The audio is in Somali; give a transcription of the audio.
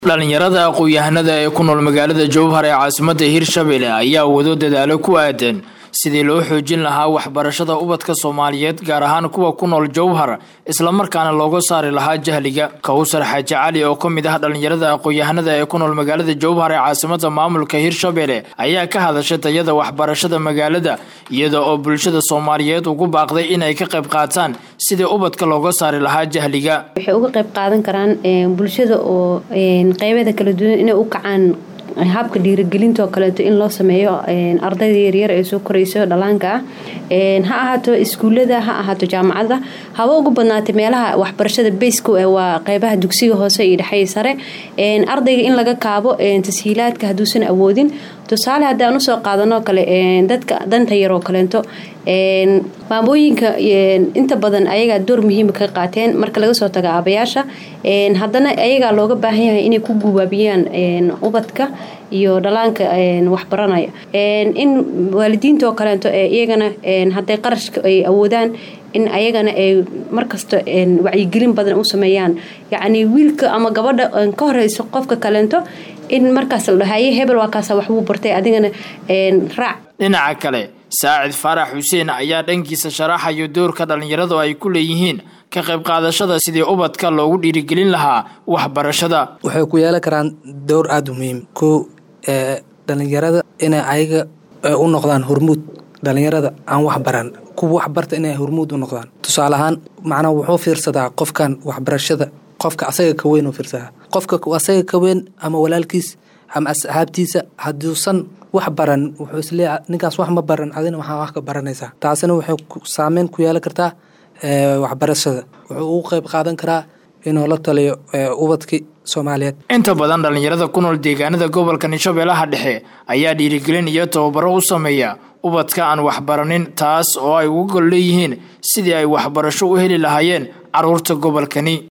dhalinyarada aqoon-yahanada ee ku nool magaalada jowhar ee caasimadda hirshabelle ayaa wado dadaalo ku aadan sidii loo xoojin lahaa waxbarashada ubadka soomaaliyeed gaar ahaan kuwa ku nool jowhar islamarkaana looga saari lahaa jahliga kawsar xaaji cali oo ka mid ah dhalinyarada aqoon-yahanada ee ku nool magaalada jowhar ee caasimadda maamulka hirshabelle ayaa ka hadashay tayada waxbarashada magaalada iyada oo bulshada soomaaliyeed ugu baaqday inay ka qayb qaataan sidii ubadka looga saari lahaa jahliga waxay uga qayb qaadan karaan bulshada oo qeybeeda kala duwan inay u kacaan habka dhiirigelinta oo kaleeto in loo sameeyo ardayda yaryar ee soo korayso dhalaanka ah ha ahaato iskuulada ha ahaato jaamacada haba ugu badnaatay meelaha waxbarashada bayska waa qeybaha dugsiga hoose iyo dhexey sare ardayga in laga kaabo tashiilaadka hadduusan awoodin tusaale haddaan usoo qaadanoo kale dadka danta yaroo kaleento maamooyinka inta badan ayagaa door muhiima ka qaateen marka laga soo tago aabayaasha haddana ayagaa looga baahan yahay inay ku gubaabiyaan ubadka iyo dhalaanka waxbaranaya in waalidiinta oo kaleento iyagana hadday qarashka ay awoodaan in ayagana ay markasta wacyigelin badan u sameeyaan yacni wiilka ama gabadha ka horeyso qofka kaleento in markaas la dhahaye hebel waa kaasa waxbuu bartay adigana raac dhinaca kale saacid faarax xuseen ayaa dhankiisa sharaxayo doorka dhallinyaradu ay ku leeyihiin ka qayb qaadashada sidii ubadka loogu dhiirigelin lahaa waxbarashada waxay ku yeelan karaan dowr aada u muhiim kow dhalinyarada inay ayaga u noqdaan hormuud dhalinyarada aan wax baran kuwa wax barta inay hormuud u noqdaan tusaale ahaan macnaa wuxuu fiirsadaa qofkan waxbarashada qofka asaga ka weyn u fiirsadaa qofka asaga ka weyn ama walaalkiis ama asxaabtiisa hadduusan wax baran wuxuu isleeya ninkaas wax ma baran adina waxaa wax ka baranaysaa taasina waxay saameyn ku yeelan kartaa waxbarashada wuxuu ugu qayb qaadan karaa inuu la taliyo ubadkii soomaaliyeed inta badan dhallinyarada ku nool deegaanada gobolka shabeellaha dhexe ayaa dhiirigelin iyo tababaro u sameeya ubadka aan waxbaranin taas oo ay uga gol leeyihiin sidii ay waxbarasho u heli lahaayeen carruurta gobolkani